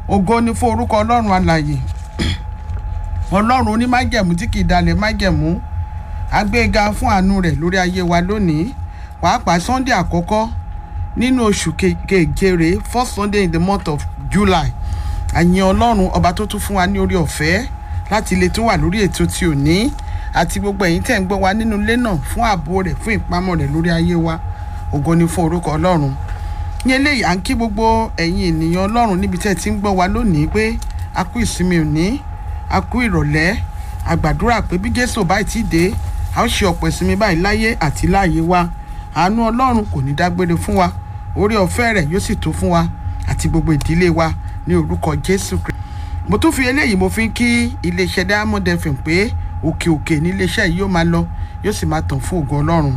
ògo ni fún orúkọ ọlọ́run alàyè ọlọ́run onímájẹ̀mú tí kì í dalẹ̀ májẹ̀mú agbéga fún àánú rẹ̀ lórí ayé wa lónìí pàápàá sunday àkọ́kọ́ nínú oṣù kejere first sunday in the month of july àyìn ọlọ́run ọba tó tún fún wa ní orí ọ̀fẹ́ láti lè tún wà lórí ètò tí ò ní àti gbogbo ẹ̀yin tẹ̀ ń gbọ́ wa nínú ilé náà fún ààbò rẹ̀ fún ìpamọ́ rẹ̀ lórí ayé wa ògo ni fún orúkọ ọlọ́run ní eléyìí à ń kí gbogbo ẹ̀yin ènìyàn ọlọ́run níbi tẹ́ ẹ ti ń gbọ́ wa lónìí pé a kú ìsinmi òní a kú ìrọ̀lẹ́ a gbàdúrà pé bí jésù báyìí ti dé a ó ṣe ọ̀pọ̀ ìsinmi báyìí láyé àti láàyè wa àánú ọlọ́run kò ní dágbére fún wa orí ọ̀fẹ́ rẹ̀ yóò sì tó fún wa àti gbogbo ìdílé wa ní orúkọ jésù kristu mo tún fi eléyìí mo fi ń kí iléeṣẹ́ diamond fm pé òkè òkè ní iléeṣẹ́ yìí yóò máa lọ yóò sì máa tàn fún ògo ọlọ́run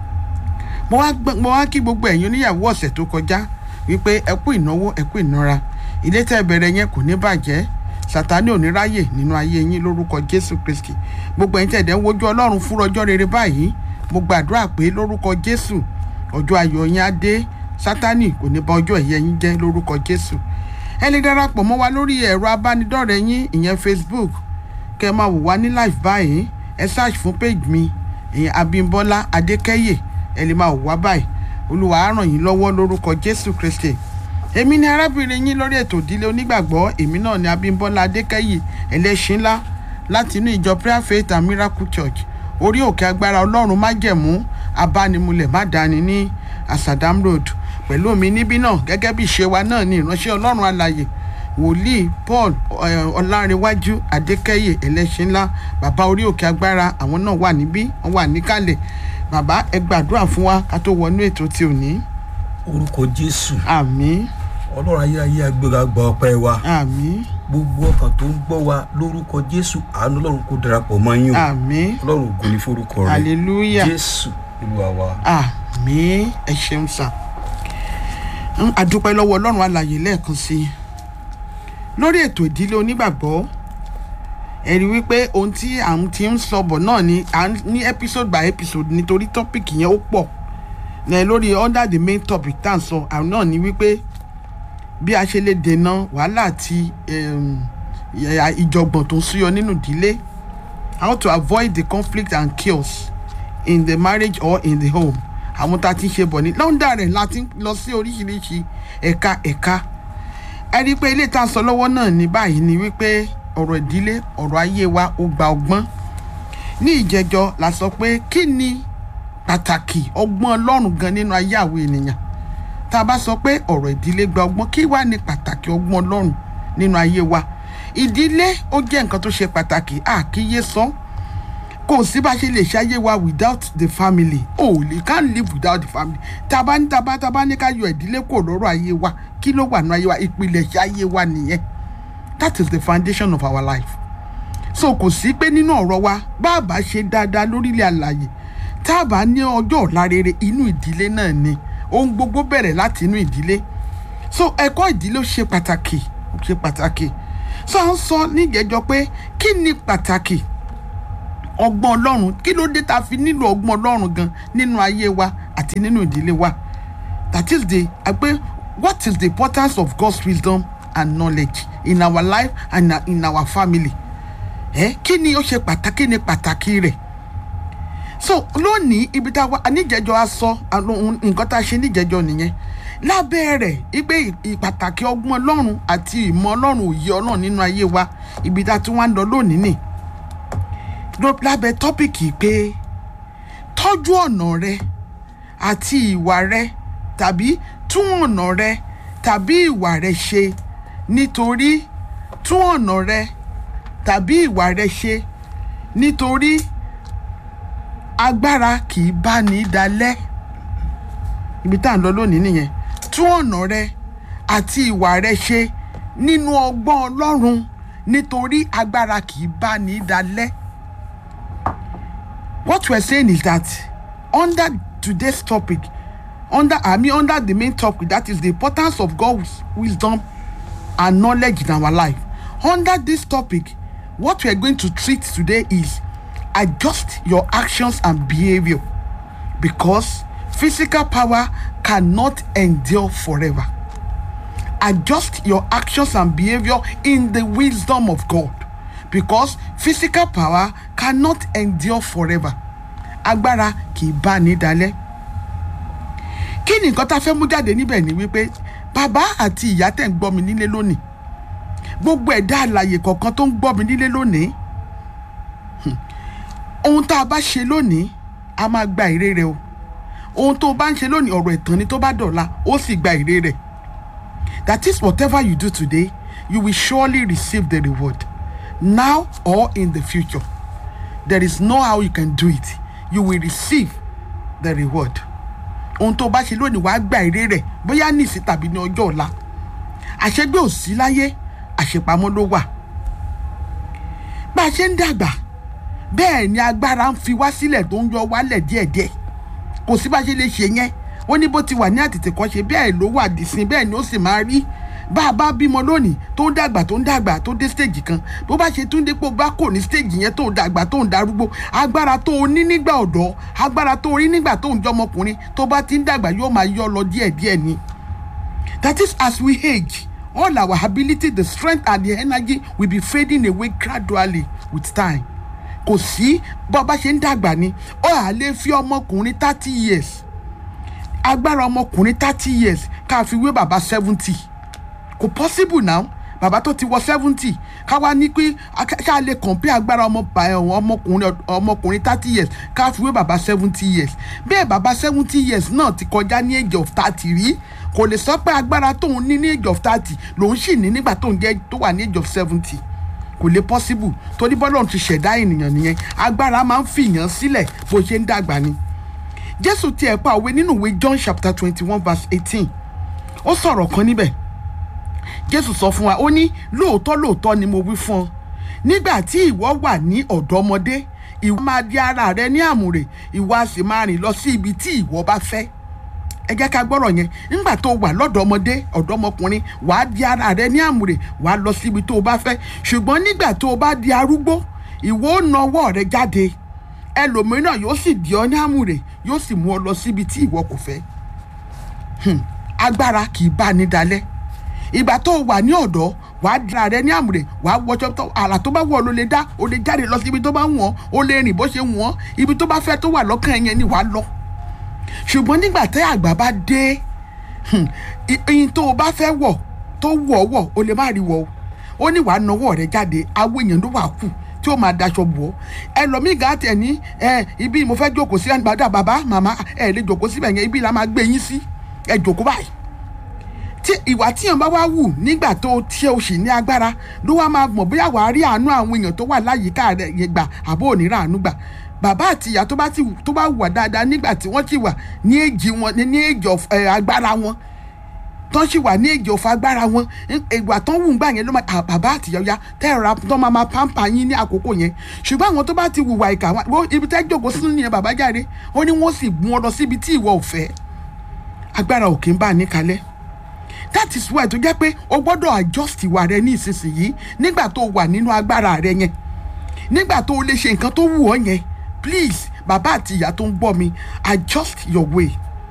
mo wá mo wá kí gbogbo ẹ̀yin oníyàwó ọ̀sẹ̀ tó kọjá wípé ẹ kú ìnáwó ẹ kú ìnara ilé tẹ́ bẹ̀rẹ̀ yẹn kò ní bàjẹ́ sátani ò ní ráyè nínú ayé yín lórúkọ jésù kristi gbogbo ẹ̀yin tẹ̀dẹ̀ ń wojú ọlọ́run fún ọjọ́ rere báyìí mo gbàdúrà pé lórúkọ jésù ọjọ́ ayọ̀ yín á dé sátani kò ní bà ọjọ́ ẹ̀yẹ yín jẹ́ lórúkọ jésù ẹ lè darapọ̀ mọ́ wa lórí ẹ̀rọ abánidọ́rẹ̀ẹ́ yín ìyẹn facebook kẹ́ ẹ máa wò wá ní live báyìí ẹ search fún page mi ìyẹn abimbola adékẹ́yè ẹ lè máa wò wá báyìí olúwa á ràn yín lọ́wọ́ lórúkọ jésù kristi èmi ni arábìnrin yín lórí ètò ìdílé onígbàgbọ́ èmi náà ni abimbola adékẹ́yè ẹlẹ́ṣin ńlá láti inú ìjọ prayer faith and miracle church orí òkè agbára ọlọ́run májẹ̀mú abánimulẹ̀ má dání ní asadam road pẹ̀lú mi níbí náà gẹ́gẹ́ bí ìṣe wa náà ni ìránṣẹ́ ọlọ́run alàyè wòlíì paul ọlárẹ̀wájú adékẹ́yè ẹlẹ́ṣin ńlá bàbá orí òkè agbára àwọn náà wà níbí wọ́n wà níkàlẹ̀ bàbá ẹ gbàdúrà fún wa ká tó wọnú ètò tí ò ní. orúkọ jésù àmín ọlọ́run ayérayé agbéra gba ọpẹ́ wa àmín gbogbo ọkàn tó ń gbọ́ wa lórúkọ jésù àánú ọlọ́run kò darapọ̀ mọ́ yín o àmín ọlọ́run ògo ní forúkọ rẹ hallelujah jésù olúwa wa. àmín ẹ ṣeun sà ń àdúpẹ́ lọ́wọ́ ọlọ́run alàyè lẹ́ẹ̀kan sí i lórí ètò ìdílé onígbàgbọ́ ẹ̀rí wípé ohun tí à ń ti ń sọ bọ̀ náà ni à ń ní episode by episode nítorí topic yẹn ó pọ̀ ní lórí under the main topic tá à ń sọ àwọn náà ni wípé bí a ṣe lè dènà wàhálà àti em, ìyà- ìjọ̀gbọ̀n tó ń súyọ nínú ìdílé how to avoid the conflict and chaos in the marriage or in the home àwọn tá a ti ń ṣe bọ̀ ní lọ́ńdà rẹ̀ la ti ń lọ sí oríṣiríṣi ẹ̀ka ẹ̀ka ẹ rí i pé ilé tá a sọ lọ́wọ́ náà ní báyìí ni wípé ọ̀rọ̀ ìdílé ọ̀rọ̀ ayé wa ó gba ọgbọ́n ní ìjẹjọ la sọ pé kí ni pàtàkì ọgbọ́n ọlọ́run gan nínú ayé àwọn ènìyàn tá a bá sọ pé ọ̀rọ̀ ìdílé gba ọgbọ́n kí wá ní pàtàkì ọgbọ́n ọlọ́run nínú ayé wa ìdílé ó jẹ́ nǹkan tó ṣe pàtàkì àkíyè sọ kò sí bá ṣe lè ṣayé wa without the family o ò lè can't live without the family taba ní taba taba ní ká yọ ìdílé kò lọ́rọ̀ ayé wa kí ló wà nínú ayé wa ìpìlẹ̀ṣẹ̀ ayé wa nìyẹn that is the foundation of our life so kò sí pé nínú ọ̀rọ̀ wa bá a bá ṣe dáadáa lórílẹ̀ àlàyé tá a bá ní ọjọ́ ọ̀la rere inú ìdílé náà ni ohun gbogbo bẹ̀rẹ̀ láti inú ìdílé so ẹ̀kọ́ ìdílé ó ṣe pàtàkì ó ṣe pàtàkì so à ń sọ níjẹjọ pé kí ni pàtàkì ọgbọ́n ọlọ́run kí ló dé ta fi nílò ọgbọ́n ọlọ́run gan nínú ayé wa àti nínú ìdílé wa that is the àgbẹ̀ what is the importance of God's wisdom and knowledge in our life and in our family ẹ kí ni ó ṣe pàtàkì ní pàtàkì rẹ̀ so lónìí ibi tá a wá níjẹjọ a sọ àwọn nǹkan tá a ṣe níjẹjọ nìyẹn lábẹ́ rẹ̀ ipe ìpàtàkì ọgbọ́n ọlọ́run àti ìmọ̀ ọlọ́run òye ọlọ́run nínú ayé wa ibi tá a tún wá ń lọ lónìí nì ló- lábẹ́ tọ́pìkì pé tọ́jú ọ̀nà rẹ àti ìwà rẹ tàbí tún ọ̀nà rẹ tàbí ìwà rẹ ṣe nítorí tún ọ̀nà rẹ tàbí ìwà rẹ ṣe nítorí agbára kì í bá ní dalẹ̀ ibi tá à ń lọ lónìí nìyẹn tún ọ̀nà rẹ àti ìwà rẹ ṣe nínú ọgbọ́n ọlọ́run nítorí agbára kì í bá ní dalẹ̀ what we're saying is that under today's topic under i mean under the main topic that is the importance of god's wisdom and knowledge in our life under this topic what we are going to treat today is adjust your actions and behavior because physical power cannot endure forever adjust your actions and behaviour in the wisdom of God because physical power cannot endure forever agbára kì í bá ní dalẹ̀ kí ni nǹkan tá a fẹ́ mú jáde níbẹ̀ ni wípé bàbá àti ìyá tẹ̀ ń gbọ́ mi nílé lónìí gbogbo ẹ̀dá àlàyé kọ̀ọ̀kan tó ń gbọ́ mi nílé lónìí hmm, ohun tá a bá ṣe lónìí a máa gba èrè rẹ̀ o ohun tó o bá ń ṣe lónìí ọ̀rọ̀ ẹ̀tàn ni tó bá dọ̀la ó sì gba èrè rẹ̀ that is whatever you do today you will surely receive the reward now or in the future there is no how you can do it you will receive the reward ohun tó o bá ṣe lónìí wàá gba èrè rẹ̀ bóyá nísì tàbí ní ọjọ́ ọ̀la àṣegbé ò sí láyé àṣepamọ́ ló wà bá a ṣe ń dàgbà bẹ́ẹ̀ ni agbára ń fi wá sílẹ̀ tó ń yọ wálẹ̀ díẹ̀díẹ̀ kò sí bá a ṣe lè ṣe yẹn ó ní bó ti wà ní àtètèkọ́ṣe bẹ́ẹ̀ ló wà dìsín bẹ́ẹ̀ ni ó sì máa rí bá a bá bímọ lónìí tó ń dàgbà tó ń dàgbà tó dé stage kan bó bá ṣe tún dé pé ó bá kò ní stage yẹn tó ń dàgbà tó ń darúgbó agbára tó o ní nígbà ọ̀dọ́ agbára tó o rí nígbà tó ń jọmọkùnrin tó bá ti ń dàgbà yóò máa yọ lọ díẹ̀díẹ̀ ni that is as we age all our ability the strength and the energy will be fading away gradually with time kò sí bó bá ṣe ń dàgbà ni ó à lè fi ọmọkùnrin thirty years agbára ọmọkùnrin thirty years ká fi wé bàbá seventy kò possible now bàbá tó ti wọ seventy ká wá ní pé ká lè compare agbára ọmọ ọmọkùnrin ọmọkùnrin thirty years ká fi wé bàbá seventy years bẹ́ẹ̀ bàbá seventy years náà ti kọjá ní age of thirty rí kò lè sọ pé agbára tóun ní ní age of thirty lòun sì ní nígbà tóun jẹ́ tó wà ní age of seventy kò lè possible torí bọ́lọ́run ti ṣẹ̀dá ènìyàn nìyẹn agbára máa ń fìyàn sílẹ̀ bó ṣe ń dàgbà ni jésù tiẹ̀ pa òwe nínú ìwé john chapter twenty one verse eighteen ó sọ̀rọ̀ kan níbẹ̀ jésù sọ fún wa ó ní lóòótọ́ lóòótọ́ ni mo wí fún ọ nígbà tí ìwọ wà ní ọ̀dọ́mọdé ìwọ máa di ara rẹ ní àmùrè ìwọ a sì máa rìn lọ sí ibi tí ìwọ bá fẹ́ ẹ jẹ́ ká gbọ́rọ̀ yẹn nígbà tó wà lọ́dọ̀ọ́mọdé ọ̀dọ́mọkùnrin wàá di ara rẹ ní àmùrè wàá lọ síbi tó o bá fẹ́ ṣùgbọ́n nígbà tó o bá di arúgbó ìwọ ó na ọwọ́ rẹ jáde ẹlòmíràn yóò sì di ọ ní àmùrè yóò sì mú ọ lọ síbi tí ìwọ kò fẹ́ agbára kì í bá ní dalẹ̀ ìgbà tó o wà ní ọ̀dọ́ wàá di ara rẹ ní àmùrè wàá wọṣọ tó àrà tó bá wọ̀ ló lè dá o lè jáde lọ síbi tó bá wù ọ́ o lè rìn bó ṣe wù ọ́ ibi tó bá fẹ́ tó wà lọ́kàn yẹn ni wàá lọ ṣùgbọ́n nígbà tẹ́ àgbà bá dé ìyìn tó o bá fẹ́ wọ̀ tó wọ̀ wọ̀ o lè má rí wọ̀ o ó ní wàá nawọ́ rẹ jáde awo èèyàn ló wà kù tí ó máa daṣọ bò ó ẹlòmíì gà tẹ̀ ní ẹ ibi mo fẹ́ jókòó sí ẹnìgbàdà bàbá màmá ẹ lè jókòó síbẹ̀ yẹn ibi la máa gbé yín sí ẹ jókòó báyìí tí ìwà tíyàn bá wá wù nígbà tó tí o sì ní agbára ló wá máa mọ̀ bóyá wàá rí àánú àwọn èèyàn tó wà láyìíká rẹ̀ yẹn gbà àbó ò ní rà àánú gbà bàbá àti ìyá tó bá ti tó bá wà dáadáa nígbà tí wọ́n ti wà ní èjì wọn ní èjì agbára wọn tó sì wà ní èjì ọ̀fọ̀ agbára wọn ìgbà tó ń wù gbà yẹn ló máa bàbá àti ìyá ọ̀yá tẹ́ra tó máa máa pàmpà yín ní àkókò yẹn ṣùgbọ́n àwọn tó bá ti wùwà ìkà wọn ibi tẹ́ jókòó sínú nìyẹn bàbá jáde ó ní wọ́n sì mú ọ lọ síbi tí ìwọ ò fẹ́ agbára òkè ń bá a ní kalẹ̀ that is why tó jẹ́ pé o gbọ́dọ̀ adjust ìwà rẹ ní ìsinsìnyí nígbà tó wà nínú agbára rẹ yẹn nígbà tó o lè ṣe nǹkan tó wù ọ́ yẹn please bàbá àti ìyá tó ń gbọ́ mi adjust your way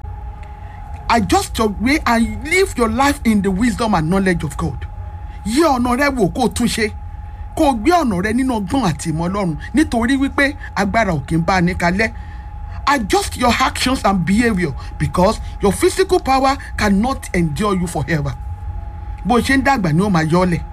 adjust your way and live your life in the wisdom and knowledge of God yí ọ̀nà rẹ wò kó o tún ṣe kó o gbé ọ̀nà rẹ nínú ọgbọ́n àti ìmọ̀ ọlọ́run nítorí wípé agbára òkè ń bá a ní kalẹ̀ adjust your actions and behaviour because your physical power cannot endure you forever bó ṣe ń dàgbà ni ó máa yọ ọ́ lẹ̀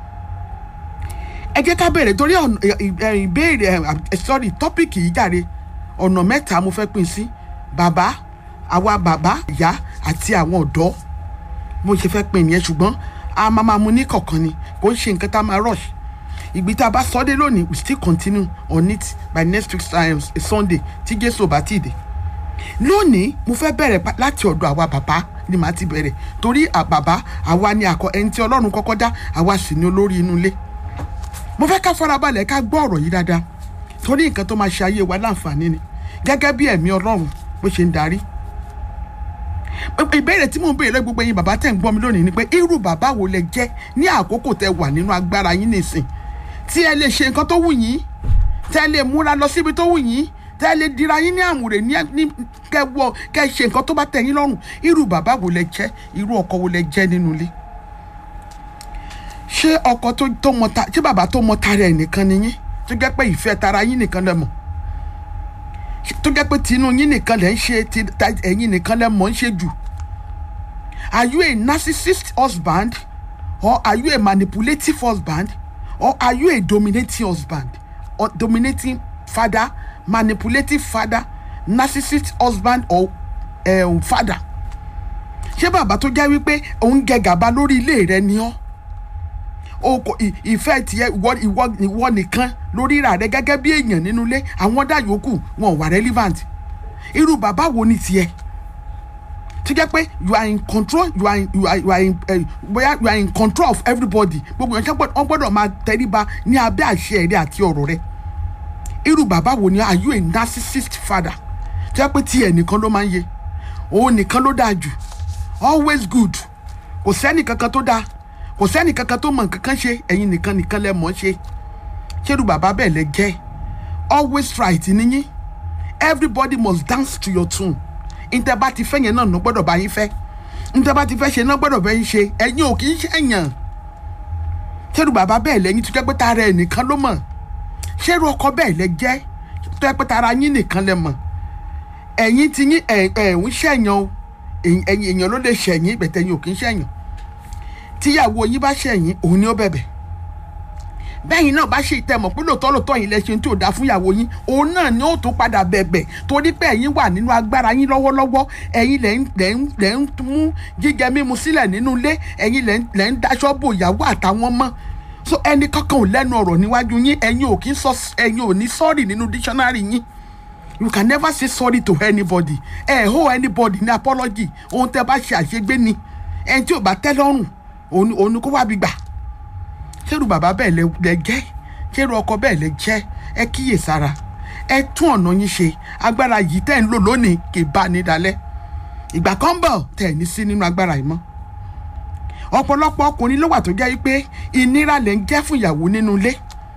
ẹ jẹ́ ká bẹ̀rẹ̀ torí ìbéèrè sorry tọ́pìkì yìí jàre ọ̀nà mẹ́ta mo fẹ́ pín sí bàbá àwa bàbá ìyá àti àwọn ọ̀dọ́ mo ṣe fẹ́ pín nìyẹn ṣùgbọ́n a máa máa mu ní kọ̀ọ̀kan ni kò ń ṣe nǹkan tá a máa rush ìgbì tá a bá sọ dé lónìí we still continue on it by next week um, sunday tí jésù bá ti dé lónìí mo fẹ́ bẹ̀rẹ̀ láti ọ̀dọ̀ àwa bàbá ni màá ti bẹ̀rẹ̀ torí bàbá àwa ni àkọ ẹni tí ọlọ́run kọ́kọ́ dá àwa sì ni olórí inú ilé mo fẹ́ ká farabalẹ̀ ká gbọ́ ọ̀rọ̀ yìí dáadáa torí nǹkan tó máa ṣe ayé wa láǹfààní ni gẹ́gẹ́ bí ẹ̀mí ọlọ́run bó ṣe ń darí ìbéèrè tí mò ń béèrè gbogbo yín bàbá tẹ̀ ń gbọ́ mi lónìí ni pé irú bàbá wo lẹ jẹ́ ní àkókò tẹ wà nínú agbára yín nìsín tí ẹ lè ṣe nǹkan tó wù yín tẹ lè múra lọ síbi tó wù yín tẹ lè dira yín ní àmùrè ní kẹwọ kẹ ṣe nǹkan tó bá tẹ́ yín lọ́rùn irú bàbá wo lẹ jẹ́ irú ọkọ wo lẹ jẹ́ nínú ilé ṣé ọkọ tó tó mọ ta ṣé bàbá tó mọ tara ẹ̀ nìkan ni yín tó jẹ́ pé ìfẹ́ tara yín nìkan lẹ mọ̀ Ṣé- tó jẹ́ pé tinú yín nìkan lẹ ń ṣe ti ta- ẹ̀yin nìkan lẹ mọ̀ ń ṣe jù are you a narcissist husband or are you a manipulative husband or are you a dominating husband or dominating father manipulative father narcissist husband or um, father ṣé bàbá tó jẹ́ wípé òun jẹ gàba lórí ilé rẹ ni ọ́ o kò ì- ìfẹ́ tiẹ̀ ìwọ ìwọ ìwọ nìkan lórí ìrà rẹ gẹ́gẹ́ bí èèyàn nínú ilé àwọn dá yòókù wọn ò wà relevant irú bàbá wo ni tiẹ̀ tó jẹ́ pé you are in control you are in you are, you are in uh, bóyá you are in control of everybody gbogbo yẹn ṣe wọ́n gbọ́dọ̀ máa tẹríba ní abẹ́ àṣẹ rẹ àti ọ̀rọ̀ rẹ irú bàbá wo ni are you a narcissist father tó jẹ́ pé tiẹ̀ nìkan ló máa ń yẹ òun nìkan ló dáa jù always good kò sẹ́ni kankan tó dáa kò sẹ́ni kankan tó mọ̀ nǹkan kan ṣe ẹ̀yin nìkan nìkan lẹ mọ̀ ọ́ ṣe ṣérú bàbá bẹ́ẹ̀ lẹ jẹ́ always right níyín everybody must dance to your tune ntẹ bá ti fẹ́ yẹn náà ló gbọ́dọ̀ bá yín fẹ́ ntẹ bá ti fẹ́ ṣe náà gbọ́dọ̀ bá yín ṣe ẹ̀yin ò kì í ṣẹ̀yàn ṣérú bàbá bẹ́ẹ̀ lẹ́yìn tó jẹ́ pé tara ẹ̀ nìkan ló mọ̀ ṣérú ọkọ bẹ́ẹ̀ lẹ jẹ́ tó jẹ́ pé tara yín nìkan lẹ mọ̀ ẹ̀yin ti yín ẹ̀ ẹ̀ ń ṣẹ̀yàn o ẹ̀yin ẹ̀yin èèyàn ló lè ṣẹ̀yìn bẹ̀tẹ̀ yín ò kì í ṣẹ̀yàn tíyàwó yín bá ṣẹ̀yìn òun ni ó bẹ̀bẹ̀ bẹ́yìn náà bá ṣe ìtẹ̀mọ̀ pé lóòótọ́ lóòótọ́ yìí lẹ́sìn tí ò dáa fún ìyàwó yín òun náà ni ó tún padà bẹ̀bẹ̀ torí pé ẹ̀yin wà nínú agbára yín lọ́wọ́lọ́wọ́ ẹ̀yin lẹ́ ń lẹ́ ń lẹ́ ń mú jíjẹ mímu sílẹ̀ nínú ilé ẹ̀yin lẹ́ ń lẹ́ ń daṣọ́ bo ìyàwó àtàwọn ọmọ so ẹni kankan ò lẹ́nu ọ̀rọ̀ níwájú yín ẹ̀yin ò kí ń sọ ẹ̀yin ò ní sọ́ọ̀rì nínú dictionary yín you can never say sorry to anybody ẹ ẹ ho anybody ní apology ohun tẹ bá ṣe àṣegbé ni ẹni tí ò bá tẹ́ lọ́rùn òun ni- òun ni kó wá bí gbà ṣérù bàbá bẹ́ẹ̀ lẹ lẹ jẹ́ ṣérù ọkọ bẹ́ẹ̀ lẹ jẹ́ ẹ kíyè sára ẹ tún ọ̀nà yín ṣe agbára yìí tẹ́ ń lò lónìí kì í bá ní dalẹ̀ ìgbà kan bọ̀ tẹ́ ẹ̀ ní sí nínú agbára yìí mọ́ ọ̀pọ̀lọpọ̀ ọkùnrin ló wà tó jẹ́ pé ìnira lẹ̀ ń jẹ́ fún ìyàwó nínú ilé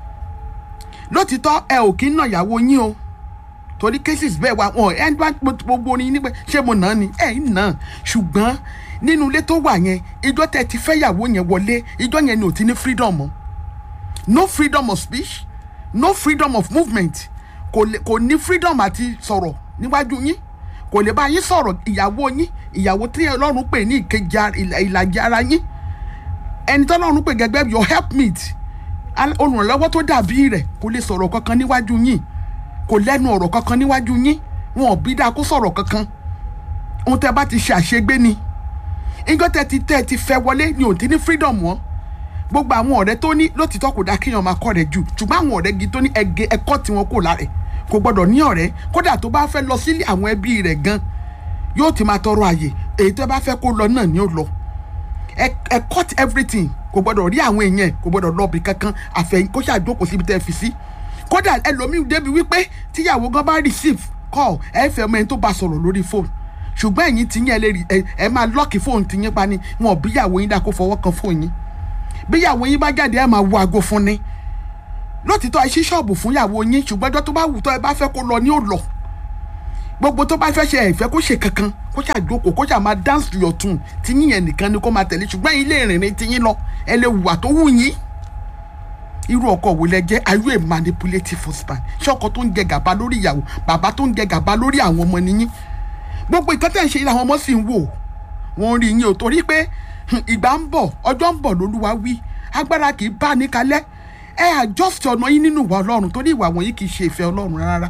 lótìtọ́ ẹ ò kí ń nà ìyàwó yín o torí cases bẹ́ẹ̀ wá wọn ẹ bá gbogbo orin nígbà ṣé mo nà á ni ẹ ń nà á ṣùgbọ́n nínú ilé tó wà yẹn ìjọ tẹ ti fẹ́ yàwó yẹn wọlé ìjọ yẹn ni ò ti ní freedom mọ́ no freedom of speech no freedom of movement kò lè kò ní freedom àti sọ̀rọ̀ níwájú yín kò lè bá yín sọ̀rọ̀ ìyàwó yín ìyàwó tí ọlọ́run pè ní ìkejì ara- ìlà- ìlàjì ara yín ẹni tọ́lọ́run pè gẹ́gẹ́ bí your helpmate al- olùrànlọ́wọ́ tó dàbí rẹ̀ kò lè sọ̀rọ̀ kankan níwájú yín kò lẹ́nu ọ̀rọ̀ kankan níwájú yín wọn ò bí dáa kó sọ̀rọ̀ kankan ohun tẹ́ bá ti ṣe àṣegbé ni ìjọ tẹ́ ti tẹ́ ti fẹ́ wọlé ni ò ti ní freedom wọn gbogbo àwọn ọ̀rẹ́ tó ní lótìtọ́ kò dáa kéèyàn máa kọ́ rẹ̀ jù ṣùgbọ́n àwọn ọ̀rẹ́ gidi tó ní ẹgẹ ẹ̀kọ́ tí wọn kò lára ẹ̀ kò gbọ́dọ̀ ní ọ̀rẹ́ kódà tó bá fẹ́ lọ sílé àwọn ẹbí rẹ̀ gan yóò ti máa tọrọ àyè èyí tó bá fẹ́ kó lọ náà ni ó lọ ẹ ẹ cut everything kò gbọ́dọ̀ rí àwọn èèyàn kò gbọ́dọ̀ lọ́ọ̀bì kankan àfẹ̀yìn kó ṣàjókòó síbi tẹ́ ẹ fi sí kódà ẹlòmíì débi wípé tíyàwó gan bá receive call ẹ fẹ́ mọ ẹni tó bá sọ̀rọ̀ lórí fóònù ṣùgbọ́n ẹ̀yin ti yín ẹ lè rí ẹ ẹ máa lọ́ọ̀kì fóònù ti yín pa ni wọn ò bíyàwó yín dá kó fọwọ́ kan fóònù yín bíyàwó yín bá jáde ẹ máa wo aago fún ni lótìtọ́ ẹ ṣí ṣọ́ọ̀bù fún ìyàwó yín ṣùgbọ́n ọjọ́ tó bá wù tó ẹ bá fẹ́ kó lọ ní ò lọ gbogbo tó bá fẹ́ ṣe ẹ̀fẹ́ kó ṣe kankan kó ṣàjókòó kó ṣà máa dance to your tune tí yín yẹn nìkan ni kó máa tẹ̀lé ṣùgbọ́n ilé ìrìnrìn tí yín lọ ẹ lè wùwà tó wù yín irú ọkọ wo lẹ jẹ́ are you a manipulative husband ṣé ọkọ tó ń jẹ gàba lórí ìyàwó bàbá tó ń jẹ gàba lórí àwọn ọmọ nìyí gbogbo nǹkan tẹ̀ ń ṣe làwọn ọmọ sì ń wò wọ́n rí yín o torí pé hmm, ìgbà ń bọ̀ ọjọ́ ń bọ̀ lólúwa wí agbára kì í bá ní kalẹ̀ ẹ adjust ọ̀nà yín nínú ìwà ọlọ́run torí ìwà wọ̀nyí kì í ṣe ìfẹ́ ọlọ́run rárá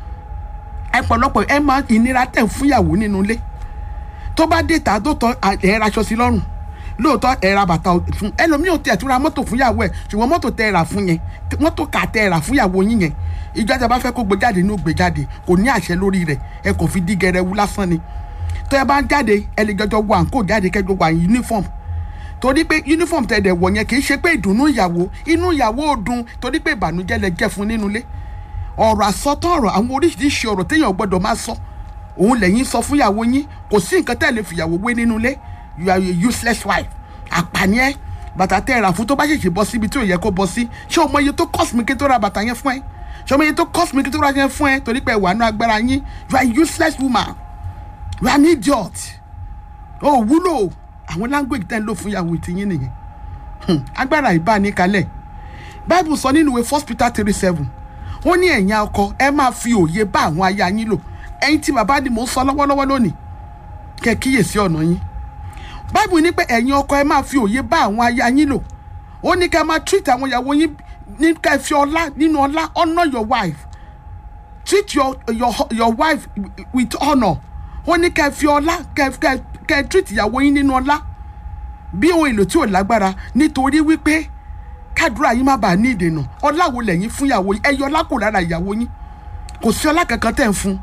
ẹ pọ̀lọpọ̀ ẹ máa ìnira tẹ̀ ń fúnyàwó nínú ilé tó bá dé ta tó tọ́ ẹ raṣọ sí lọ́rùn lóòótọ́ ẹ ra bàtà fún ẹlòmíì ò tẹ̀ tún ra mọ́tò fúnyàwó ẹ̀ ṣùgbọ́n mọ́tò tẹ ẹ rà fún yẹn mọ́tò kà tẹ ẹ rà fúnyàwó yín yẹn ìjọ tẹ bá fẹ́ kó gbé jáde ní ó gbé jáde kò ní àṣẹ lórí rẹ̀ ẹ kò fi dí gẹrẹwu lásán ni tó ẹ bá ń jáde ẹ lè jọjọ wọ àǹkó jáde kẹjọ wà ní uniform torí pé uniform tẹ̀ dẹ̀ wọ̀ yẹn kì í ṣe pé ìdùnnú ìyàwó inú ìyàwó ò dùn torí pé ìbànújẹ́ lẹ jẹ́ fún nínú ilé ọ̀rọ̀ àsọtán ọ̀rọ̀ àwọn oríṣiríṣi ọ̀rọ̀ téèyàn gbọ́dọ̀ máa sọ òun lẹ́yìn sọ fún ìyàwó yín kò sí nǹkan tẹ́ lè fìyàwó wé nínú ilé you are a useless wife àpàní ẹ bàtà tẹ́ ẹ rà fún tó bá ṣèṣe bọ́ síbi tí ò yẹ kó bọ́ sí ṣé o mọ iye tó cost mi kí n tó ra bàtà yẹn fún ẹ ṣé o mọ iye tó cost mi kí n tó ra yẹn fún ẹ torí pé ẹ wà nínú agbára yín you are a useless woman you are an idiot o ò wúlò àwọn language tẹ́ ń lò fún ìyàwó ìtìyín nìyẹn Hmm, agbára ìbánikalẹ̀ bible sọ nínú ìwé first peter three seven ó ní ẹ̀yin ọkọ ẹ máa fi òye bá àwọn aya yín lò ẹ̀yin tí bàbá ni mò ń sọ lọ́wọ́lọ́wọ́ lónìí kẹ́ kíyèsí ọ̀nà yín bible ní pé ẹ̀yin ọkọ ẹ máa fi òye bá àwọn aya yín lò ó ní ká máa treat àwọn ìyàwó yín ní ká ẹ fi ọlá nínú ọlá honour your wife treat your your your wife with honour ó ní ká ẹ fi ọlá ká ẹ ká ẹ ká ẹ treat ìyàwó yín nínú ọlá bí ohun èlò tí ò lágbára nítorí wípé kádùrá yín má bàa ní ìdènà ọlá wo lẹ́yìn fún ìyàwó yín ẹ yọ ọlá kò lára ìyàwó yín kò sí ọlá kankan tẹ̀ ń fún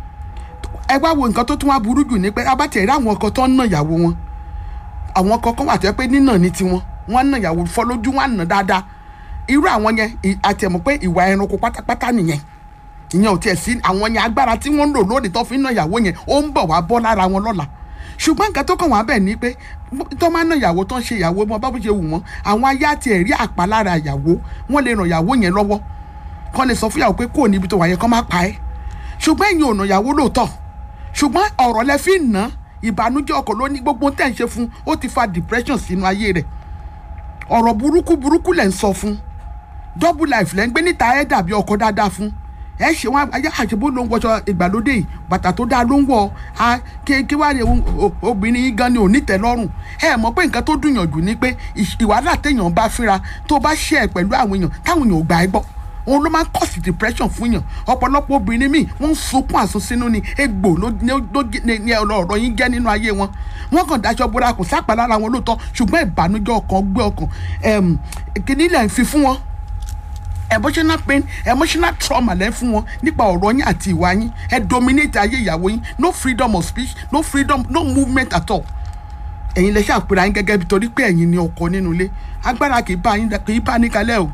ẹ wá wo nǹkan tó tún wá burú jù ní pé abátẹ̀ rí àwọn ọkọ tó ń nà ìyàwó wọn àwọn ọkọ kan wà tó yẹ pé nínà ní tiwọn wọn nà ìyàwó fọ́ lójú wọn nà dáadáa irú àwọn yẹn ì- àtẹ̀mọ́ pé ìwà ẹranko pátápátá nìyẹn ìyẹn ò tiẹ̀ sí àwọn yẹn agbára tí wọ́n ń lò lónìí tó fi ń nà ìyàwó yẹn ó ń bọ̀ wá bọ́ lára wọn lọ́la ṣùgbọ́n nǹkan tó kàn wá bẹ̀ ni pé tó máa ń nà ìyàwó tó ń ṣe ìyàwó wọn bá bó ṣe wù wọ́n àwọn ayé àti ẹ̀rí àpá lára ìyàwó wọ́n lè ràn ìyàwó yẹn lọ́wọ́ kọ́ lè sọ fún ìyàwó pé kò níbi tó wà yẹn kọ́ má pa ẹ́ ṣùgbọ́n ẹ̀yin ò nà ìyàwó lóòótọ́ ṣùgbọ́n ọ̀rọ̀ lẹ fi ń ná ìbànújẹ́ ọkọ̀ ló ní gbogbo tẹ̀ ń ṣe fún ó ti fa depression sínú ayé rẹ̀ ọ̀rọ̀ burúkú burúkú lẹ̀ ń sọ fún double life lẹ́ ń gbé níta ẹ̀ dàbí ọkọ̀ dáadáa fún ẹ ṣe wọn ayé àṣebó ló ń wọṣọ ìgbàlódé yìí bàtà tó dáa ló ń wọ a kí kí wàá rẹ obìnrin yìí gan ni ò ní tẹ́lọ́rùn ẹ mọ̀ pé nǹkan tó dùnyàn jù ni pé ìṣ- ìwàhálà téèyàn bá fínra tó bá ṣe ẹ pẹ̀lú àwọn èèyàn táwọn èèyàn ò gbà ẹ gbọ́ òun ló máa ń cause depression fún yàn ọ̀pọ̀lọpọ̀ obìnrin míì wọ́n ń sunkún àsunsínú ni egbò ló ní ló ní ní ọ̀rọ̀ yín jẹ́ nínú ayé wọn wọ́n kàn daṣọ bóra kò sápá lára wọn lóòótọ́ ṣùgbọ́n ìbànújẹ́ ọkàn gbé ọkàn ẹ̀m, kìíní lẹ̀ ń fi fún wọn emotional pain emotional trauma lẹ́ fún wọn nípa ọ̀rọ̀ yín àti ìwà yín ẹ dominate ayé ìyàwó yín no freedom of speech no freedom no movement at all ẹ̀yin lẹ ṣàpèrè yín gẹ́gẹ́ bí torí pé ẹ̀yin ni ọkọ nínú ilé agbára kì í bá yín kì í bá ní kalẹ̀ o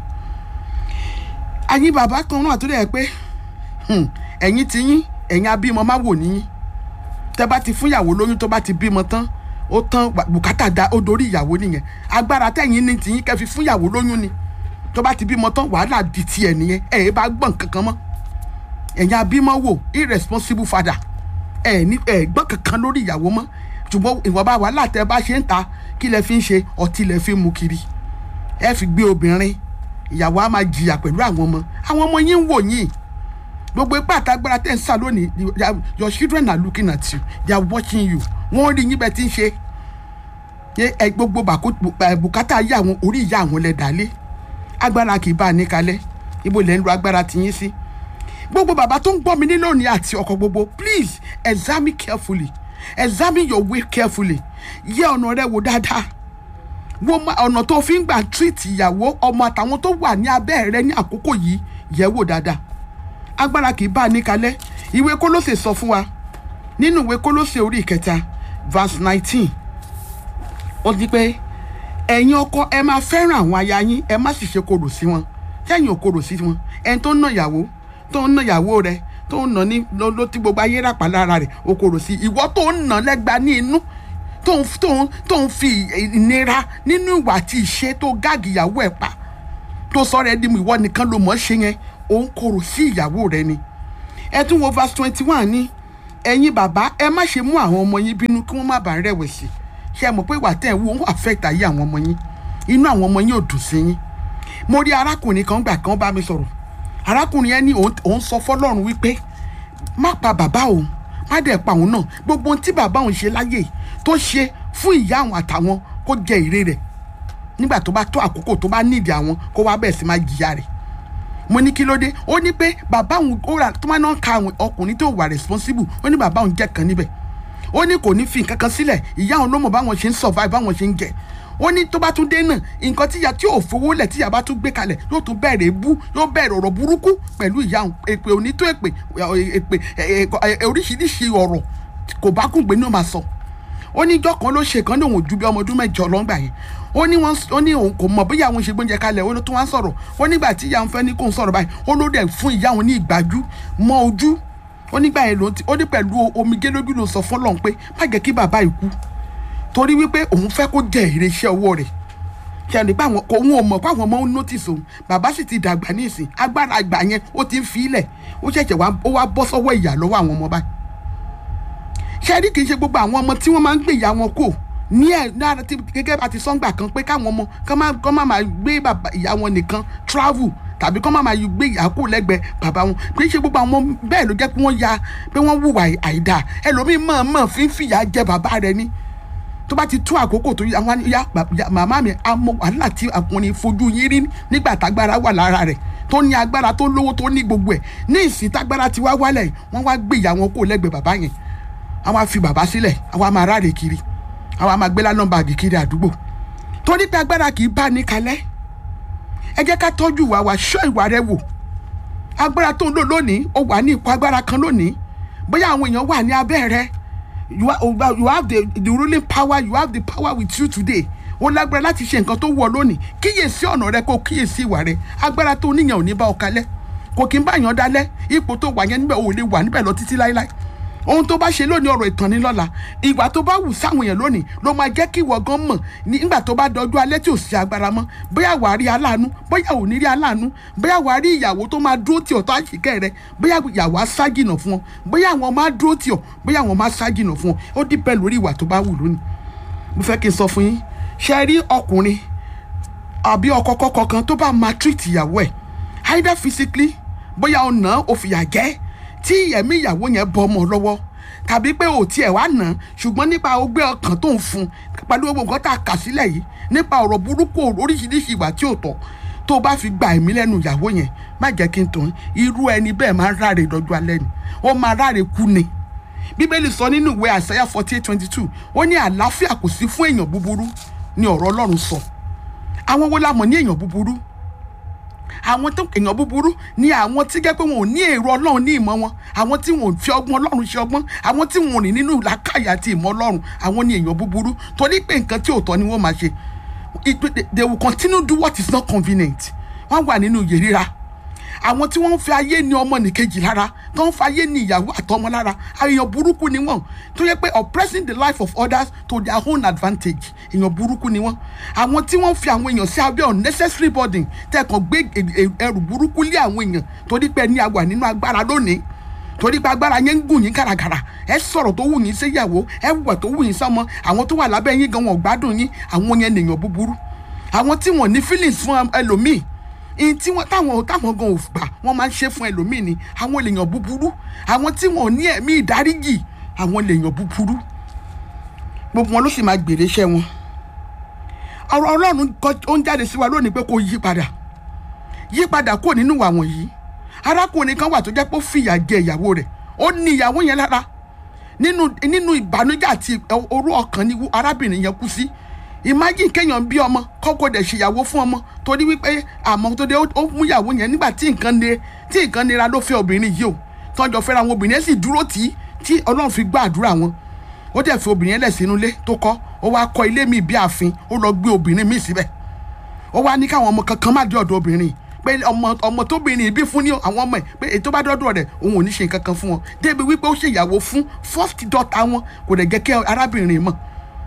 àyín bàbá kan náà tó dẹ̀ pé hmm, ẹ̀yin ti yín ẹ̀yin abímọ má wò níyín tẹ́ bá ti fún ìyàwó lóyún tó bá ti bímọ tán ó tán bùkátà da ó dorí ìyàwó nìyẹn agbára tẹ̀yin ní tiyín kẹ́ fi fún ìyàwó lóyún ni tó bá ti bímọ tán wàhálà di tiẹ̀ nìyẹn ẹ̀ ẹ́ bá gbọ̀n kankan mọ́ ẹ̀yin abímọ wò irresponsible father ẹ̀ ní ẹ̀ gbọ́n kankan lórí ìyàwó mọ́ ṣùgbọ́n ìwọ̀nba wàhálà tẹ́ bá ṣe ń ta kí lẹ fi ń ṣe ọtí lẹ fi ń mu kiri ẹ fi gbé obìnrin ìyàwó á máa jìyà pẹ̀lú àwọn ọmọ àwọn ọmọ yín ń wò yín gbogbo ipá àtagbára tẹ̀ ń sà lónìí they are- your children are looking at you they are watching you wọ́n rí yín bẹ́ẹ̀ tí ń ṣe Yé, ẹ gbogbo bàkú- bù- bùkátà ayé àwọn orí ìyá àwọn lẹ dálé agbára kì í bá a ní kalẹ̀ ibo lẹ́ ń lo agbára tiyín sí gbogbo bàbá tó ń gbọ́ mi ní lónìí àti ọkọ gbogbo please examine carefully examine your way carefully yẹ ọ̀nà rẹ wò dáadáa wo ma- ọ̀nà tó fi ń gbà treat ìyàwó ọmọ àtàwọn tó wà ní abẹ́ rẹ ní àkókò yìí yẹ̀ wò dáadáa agbára kì í bá a ní kalẹ̀ ìwé kólósè sọ fún wa nínú ìwé kólósè orí ìkẹta verse nineteen ó di pé ẹ̀yin ọkọ ẹ máa fẹ́ràn àwọn aya yín ẹ má sì ṣe korò sí wọn sẹ́yìn ò korò sí wọn ẹni tó ń nà ìyàwó tó ń nà ìyàwó rẹ tó ń nà ní ló ló tí gbogbo ayé ràpá lára rẹ̀ ò korò sí ìwọ tó ń nà lẹ́gba ní inú tó ń tó ń tó ń fi ìnira nínú ìwà àti ìṣe tó gáàgì ìyàwó ẹ̀ pa tó sọ̀rọ̀ ẹ di mu ìwọ nìkan ló mọ̀ ọ́ ṣe yẹn òun korò sí ìyàwó rẹ ni ẹ tún wo verse twenty one ní ẹ̀yin bàbá ẹ má ṣe mú àwọn ọmọ yín bínú kí wọ́n má bàa rẹ̀wẹ̀sì ṣe mọ̀ pé ìwà tẹ̀ ń wò ń affect ayé àwọn ọmọ yín inú àwọn ọmọ yín ò dùn sí yín mo rí arákùnrin kan gbà kan bá mi sọ̀rọ̀ arákùnrin yẹn ní òun òun sọ fọlọ́run wípé má pa bàbá òun má dẹ̀ pa òun náà gbogbo ohun tí bàbá òun ṣe láyè tó ṣe fún ìyá àwọn àtàwọn kó jẹ èrè rẹ̀ nígbà tó bá tó àkókò tó bá nídìí àwọn kó wá bẹ̀rẹ̀ sí máa jìyà rẹ̀ mo ní kí ló dé ó ní pé bàbá òun ó rà tó máa náà ka àwọn ọkùnrin tó wà responsible ó ní bàbá òun jẹ́ kan níbẹ̀ ó ní kò ní fi nǹkan kan sílẹ̀ ìyá òun ló mọ̀ báwọn ṣe ń survive báwọn ṣe ń jẹ ó ní tó bá tún dé náà nǹkan tíya tí ò fowó lẹ̀ tíya bá tún gbé kalẹ̀ yóò tún bẹ̀rẹ̀ ebú yóò bẹ̀rẹ̀ ọ̀rọ̀ burúkú pẹ̀lú ìyá òun èpè onító èpè èpè oríṣiríṣi ọ̀rọ̀ kò bá kùn gbé ní ó máa sọ ó ní ìjọ kan ló ṣe kan ní òun ju bí ọmọ ọdún mẹ́jọ lọ́ngbà yẹn ó ní wọn ó ní òun kò mọ̀ bóyá àwọn ṣe gbóúnjẹ kalẹ̀ ó ló tún wá ń sọ̀rọ̀ ó nígbà tí ìyá òun fẹ́ ní kó ń sọ̀rọ̀ báyìí ó ló dẹ̀ fún ìyá òun ní ìgbájú mọ́ ojú ó nígbà yẹn ló ti ó ní pẹ̀lú omijé lójú ló sọ fún Ọlọ́run pé má jẹ́ kí bàbá yìí kú torí wípé òun fẹ́ kó jẹ èrè iṣẹ́ ọwọ́ rẹ̀ ṣe nípa àwọn kò òun ò mọ̀ pé àwọn ọmọ ń notice òun bàbá sì ti dàgbà ní ìsìn agbára àgbà yẹn ó ti ń fi ilẹ̀ ó ṣẹ̀ṣẹ̀ wá ó wá bọ́ sọ́wọ́ ìyà lọ́wọ́ àwọn ọmọ báyìí ṣe rí kì í ṣe gbogbo àwọn ọmọ tí wọ́n máa ń gbé ìyá wọn kò ní ẹ náà tí gẹ́gẹ́ bá ti sọ́ngbà kan pé káwọn ọmọ kán má kán má máa gbé bàbá ìyá wọn nìkan travel tàbí kán má máa gbé ìyá kù lẹ́gbẹ̀ẹ́ bàbá wọn kì í ṣe gbogbo àwọn ọmọ bẹ́ẹ̀ ló jẹ́ pé wọ́n ya pé wọ́n hùwà àìdá ẹlòmíín mọ̀ọ́mọ̀ fi ń fìyà jẹ bàbá rẹ ní tó bá ti tó àkókò tó yá wọn yá màmá mi àmọ́ wàhálà tí ọkùnrin fojú yín rí nígbà tágbára wà lára rẹ̀ tó ní agbára tó lówó tó ní gbogbo ẹ̀ ní ìsìn tágbára ti wá wálẹ̀ wọ́n wá gbé ìyá wọn kó lẹ́gbẹ̀ẹ́ bàbá yẹn àwọn á fi bàbá sílẹ̀ àwọn á máa ráre kiri àwọn á máa gbé lánàá báàgì kiri àdúgbò torí pé agbára kì í bá ní kalẹ̀ ẹ jẹ́ ká tọ́jú ìwà wa ṣọ́ ìwà rẹ wò agbára tó ń lò lónìí ó wà ní ipò agbára kan lónìí bóyá àwọn èèyàn wà ní abẹ́ rẹ you, are, you have the, the ruling power you have the power with you today ó lágbára láti ṣe nǹkan tó wọ lónìí kíyèsí ọ̀nà rẹ kó kíyèsí ìwà rẹ agbára tó níyàn ò ní bá ọ kalẹ̀ kò kí n bá yàn dalẹ̀ ipò tó wà yẹn níbẹ̀ ò lè wà níbẹ̀ lọ títí láéláé ohun tó bá ṣe lónìí ọ̀rọ̀ ìtàn ní lọ́la ìgbà tó bá wù sáwọn èèyàn lónìí ló máa jẹ́ kí ìwọ gan mọ̀ nígbà tó bá dọjú alẹ́ tí ò sí agbára mọ́ bóyá wàá rí aláàánú bóyá ò ní rí aláàánú bóyá wàá rí ìyàwó tó máa dúró tì ọ́ tó àṣìkẹ́ rẹ bóyá ìyàwó á ságìnà fún ọ bóyá àwọn máa dúró tì ọ́ bóyá àwọn máa ságìnà fún ọ ó dípẹ́ lórí ìwà tó bá wù lónìí mo fẹ́ kí n sọ fún yín ṣe rí ọkùnrin àbí ọkọ kọ́kọ́ kan tó bá máa treat ìyàwó ẹ̀ either physically bóyá ọ̀nà òfìyà jẹ́ tí ẹ̀mí ìyàwó yẹn bọ́ ọmọ lọ́wọ́ tàbí pé ò tiẹ̀ wá nà ṣùgbọ́n nípa ọgbẹ́ ọkàn tó ń fún pẹ̀lú gbogbo nǹkan tá a kà sílẹ̀ yìí nípa ọ̀rọ̀ burúkú oríṣiríṣi ìwà tí ò tọ́ tó o bá fi gba ẹ̀mí lẹ́nu ìyàwó yẹn má jẹ́ kí n tàn irú ẹni bẹ́ẹ̀ máa ń ráre lọ́jọ́ alẹ́ ni ó máa ráre kú ni bíbélì sọ nínú ìwé àṣàyà forty eight twenty two ó ní àlàáfíà kò sí fún èèyàn búburú ni ọ̀rọ̀ ọlọ́run sọ àwọn wo la mọ̀ ní èèyàn búburú àwọn tó èèyàn búburú ni àwọn tí gẹ́gẹ́ pé wọn ò ní èrò ọlọ́run ní ìmọ̀ wọn àwọn tí wọn ò fi ọgbọ́n ọlọ́run ṣe ọgbọ́n àwọn tí wọn ò rìn nínú làákàyà àti ìmọ̀ ọlọ́run àwọn ni èèyàn búburú torí pé nǹkan tí ò tọ́ ni wọ́n máa ṣe they will continue do what is not convenient wọ́n wà nínú yèrira àwọn tí wọ́n ń fi ayé ní ọmọ nìkejì lára tó ń fi ayé ní ìyàwó àtọmọ lára èèyàn burúkú ni wọ́n tó yẹ pé oppressing the life of others to their own advantage èèyàn burúkú ni wọ́n àwọn tí wọ́n fi àwọn èèyàn sí abẹ́ unnecessary burden tẹ̀kàn gbé ẹrù burúkú lé àwọn èèyàn torí pé ní àwà nínú agbára lónìí torí pé agbára yẹn ń gùn yín gàràgàrà ẹ sọ̀rọ̀ tó wù yín séyàwó ẹ wùwà tó wù yín sọmọ àwọn tó wà lábẹ́ yín gan wọn gbádùn yín àwọn yẹn nìyàn búburú àwọn tí wọn ní feelings fún ẹlòmíì ìyìn tí wọn táwọn táwọn gan ò gbà wọn máa ń ṣe fún ẹlòmíì ni àwọn lèèyàn búburú àwọn tí wọn ò ní ẹ̀mí ìdáríjì àwọn lèèyàn búburú gbogbo wọn ló sì máa gbèrè iṣẹ́ wọn ọ̀rọ̀ Ọlọ́run ó ń jáde sí wa lónìí pé kó yí padà yí padà kúrò nínú ìwà wọ̀nyí arákùnrin kan wà tó jẹ́ pé ó fìyà jẹ ìyàwó rẹ̀ ó ní ìyàwó yẹn lára nínú nínú ìbànújẹ́ àti orú ọkàn ni arábìnrin yẹn kú sí imagine kéèyàn bí ọmọ kọ́kọ́ dẹ̀ ṣèyàwó fún ọmọ torí wípé àmọ́ tó dé ó mú ìyàwó yẹn nígbà tí nǹkan le tí nǹkan nira ló fẹ́ obìnrin yìí o tọ́jọ́ fẹ́ra àwọn obìnrin yẹn sì dúró tì í tí ọlọ́run fi gbọ́ àdúrà wọn ó dẹ̀ fi obìnrin yẹn lẹ̀ sínú ilé tó kọ́ ó wá kọ́ ilé mi bí ààfin ó lọ gbé obìnrin mi síbẹ̀ ó wá ní káwọn ọmọ kankan má dé ọ̀dọ̀ obìnrin pé ọmọ ọmọ tóbìnrin bí fún ní àwọn ọmọ ẹ̀ pé ètò bá dọ́dọ̀ rẹ̀ òun ò ní ṣe nǹkan kan fún wọn débi wípé ó ṣèyàwó fún first daughter wọn kò dẹ̀ jẹ́ kí arábìnrin mọ̀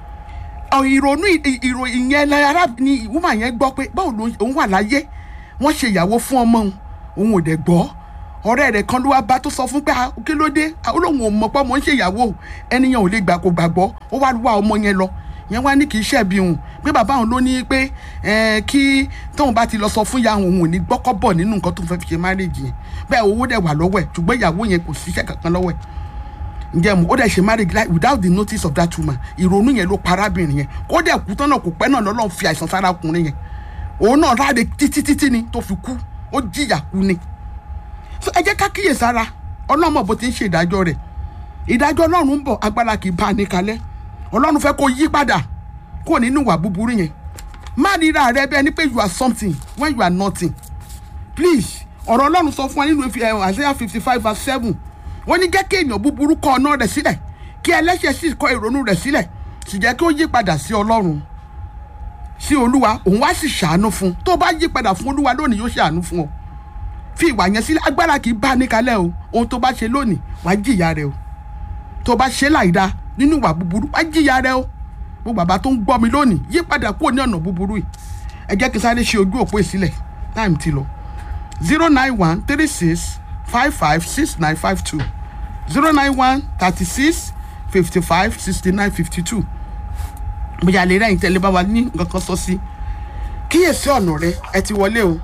ìrònú ìròyìn yẹn lára ni woman yẹn gbọ́ pé báwo ló òun wà láyé wọ́n ṣe ìyàwó fún ọmọ òun òun ò dẹ̀ gbọ́ ọ̀rẹ́ rẹ̀ kan ló wá bá tó sọ fún pé kí ló dé olóhùn ò mọ̀ pé ọmọ ń ṣe ìyàwó ẹnìyàn ò lè gbà kó gbàgbọ́ ó wá wá ọmọ yẹn lọ yẹn wá ní kì í ṣẹ̀bi òun pé bàbá òun ló ní pé kí tóun bá ti lọ sọ fún ìyá òun ò ní gbọ́kọ́ bọ̀ nínú nǹkan tó fẹ́ fi ṣe marriage yẹn bẹ́ẹ̀ owó dẹ̀ wà lọ́wọ́ ẹ̀ ṣùgbọ́n ìyàwó yẹn kò síṣẹ́ kankan lọ́wọ́ ẹ̀ ǹjẹ́ mo ó dẹ̀ ṣe marriage like without the notice of that woman ìrònú yẹn ló pa arábìnrin yẹn kó dẹ̀ kú tán náà kò pẹ́ náà lọ́lọ́run fi àìsàn sára ọkùnrin yẹn òun náà ráre títí títí ni tó fi kú ó jìyà kú ni so ẹ jẹ́ ká kíyè sára ọlọ́mọ bó ti ń ṣe ìdájọ́ rẹ̀ ìdájọ́ ọlọ́run ń bọ̀ agbára kì í bá a ní kalẹ̀ ọlọ́run fẹ́ kó yí padà kó nínú ìwà búburú yẹn má ríra rẹ bẹ́ẹ̀ ni pé you are something when you are nothing please ọ̀rọ̀ ọlọ́run sọ fún wa nínú Isaiah fifty five verse seven wọ́n ní jẹ́ kí èèyàn búburú kọ ọ̀nà rẹ̀ sílẹ̀ kí ẹlẹ́ṣẹ̀ sì kọ ìrònú rẹ̀ sílẹ̀ sì jẹ́ kí ó yí padà sí ọlọ́run sí olúwa òun wá sì ṣàánú fún un tó bá yí padà fún olúwa lónìí yóò ṣàánú fún ọ fi ìwà yẹn sílẹ̀ agbára kì í bá a níkalẹ̀ o ohun tó bá ṣe lónìí wàá jìyà rẹ o tó bá ṣe láìda nínú ìwà búburú wàá jìyà rẹ o mo bàbá tó ń gbọ́ mi lónìí yí padà kúrò ní ọ̀nà búburú yìí ẹ jẹ́ kí n sáré ṣe ojú òpó ìsílẹ̀ táìmù ti lọ zero nine one three six five five six nine five two zero nine one thirty six fifty five sixty nine fifty two bóyá lè rẹ́yìn tẹ́lẹ̀ bá wa ní nǹkan kan sọ sí kíyèsí ọ̀nà rẹ ẹ ti wọlé o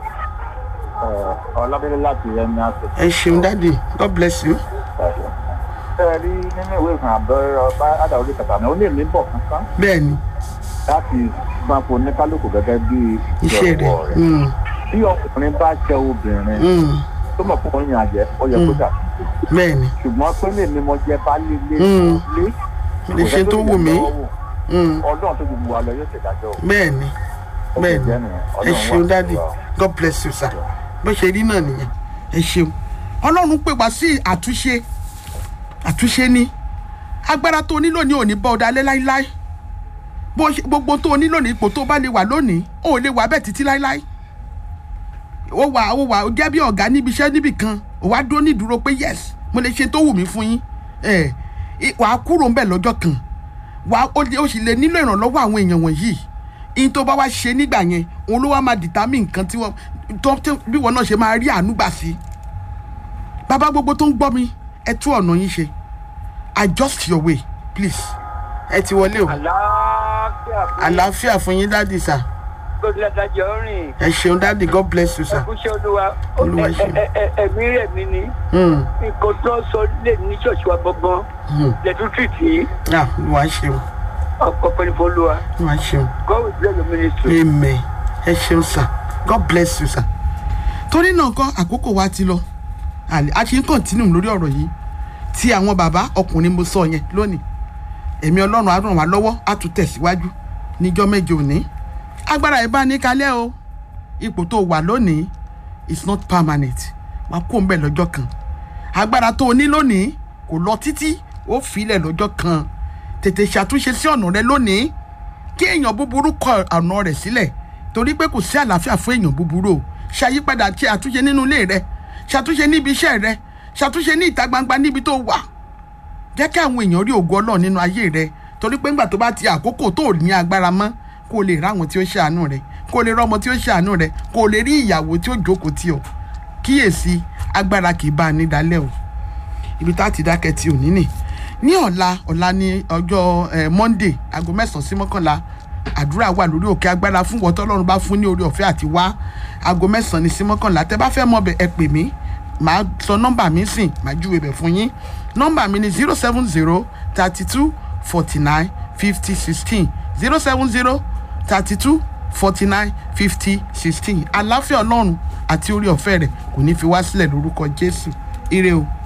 ọlábẹ́lẹ́ láti ẹni àṣẹ. ẹ ṣeun dáàdì god bless you. ẹ rí nínú ìwé ìfihàn àbẹ̀rẹ̀ ọba àdàwọlé kàtà náà ó lè ní bọ̀ kankan bẹ́ẹ̀ ni láti sanfo ní kálukú gẹ́gẹ́ bí iṣẹ́ rẹ̀ ìjọwọ́ rẹ̀. mm, bí ọkùnrin bá jẹ obìnrin mm, tó mọ̀ fún oyin àjẹ́ ó yẹ kó Mm. dà bẹ́ẹ̀ ni ṣùgbọ́n pé lè ní mo jẹ bá lílé Mm. lé lè ṣe tó wù mí mm, ọlọ́run tó gbogbo wa lọ yóò ṣèdájọ́ o. bẹ́ẹ̀ ni Ó bẹ́ẹ̀ ti ni jẹ́ nìyẹn. ẹ Ọlọ́run wà ṣeun pẹ̀lú dáàdì wa o. god bless you sir bó ṣe rí náà nìyẹn ẹ ṣeun ọlọ́run pè wá sí àtúnṣe àtúnṣe ní agbára tó o nílò ní òní bá ọ dalẹ́ láíláí bó ṣe- gbogbo tó o nílò ní ipò tó o bá lè wà lónìí ó ò lè wà bẹ́ẹ̀ títí láíláí ó wà ó wà ó jẹ́ bí ọ̀gá níbi iṣẹ́ níbì kan ó wá dúró nídúró pé yes mo lè ṣe tó wù mí fún yín ẹ wàá kúrò ńbẹ̀ lọ́jọ́ kan wàá ó lè- ó sì lè nílò ìrànlọ́wọ́ àwọn èèyàn wọ̀nyí in tó bá wá ṣe nígbà yẹn òun ló wá máa dìtámì nǹkan tí wọ́n tó tó- bí wọn náà ṣe máa rí àánú gbà sí bàbá gbogbo tó ń gbọ́ mi ẹ tú ọ̀nà yín ṣe adjust your way please ẹ ti wọlé o àlàáfíà fún àlàáfíà fún yín dáàdì sà gbọdọ dájọ rìn ẹ ṣeun dáàdì god bless you sà ẹkúṣẹ olúwa Olúwa Ẹ- ṣeun. ẹ- ẹ- ẹmí rẹ mi ni Hmm, nǹkan tó sọ lè ní ṣọọṣì wa gbọngàn hmm. lẹtún tìtì ah olúwa ṣeun ọkọ pẹlú fọlùwà olúwa ṣeun god will bless your ministry. amen ẹ ṣeun sà god bless you sà torí náà kọ́ àkókò wa ti lọ àlè- a ṣe ń kọ̀ntínú lórí ọ̀rọ̀ yìí tí àwọn bàbá ọkùnrin mo sọ yẹn lónìí èmi ọlọ́run á ràn wá lọ́wọ́ á tún tẹ̀síwájú níjọ́ mẹ́jọ òní agbára ẹ̀ bá ní kalẹ́ o ipò tó wà lónìí is not permanent wàá kó ń bẹ̀ lọ́jọ́ kan agbára tó o ní lónìí kò lọ títí ó filẹ̀ lọ́jọ́ kan tètè ṣàtúnṣe sí ọ̀nà rẹ lónìí kí èèyàn búburú kọ ọ̀nà rẹ̀ sílẹ̀ torí pé kò sí àlàáfíà fún èèyàn búburú o ṣàyípadà ṣe àtúnṣe nínú ilé rẹ ṣàtúnṣe níbi iṣẹ́ rẹ ṣàtúnṣe ní ìta gbangba níbi tó wà jẹ́ kí àwọn èèyàn rí ògo ọlọ́run nínú ayé rẹ torí pé ńgbà tó bá ti àkókò tó ní agbára mọ́ kó o lè ráwọn tí ó ṣàánú rẹ kó o lè rọmọ tí ó ṣàánú rẹ kó o lè rí ìyàwó tí ó jókòó tì ọ́ kíyèsí agbára kì í bá a ní dalẹ́ o ibi tá a ti dákẹ́ tí ò ní nì ní ọ̀la ọ̀la ní ọjọ́ eh, monday aago mẹ́sàn-án sí mọ́kànlá àdúrà wà lórí òkè agbára fún wọ́n tọ́lọ́run bá fún ní orí ọ̀fẹ́ àti wá aago mẹ́sàn-án ní sí mọ́kànlá tẹ́ bá fẹ́ mọ̀ bẹ̀ ẹ pè mí màá sọ nọ́mbà mi sìn màá júwe bẹ̀ fún yín nọ́mbà mi ni zero seven zero thirty two forty nine fifty sixteen zero seven zero thirty two forty nine fifty sixteen àláfíà ọlọ́run àti orí ọ̀fẹ́ rẹ̀ kò ní fi wá sílẹ̀ lórúkọ jésù ire o.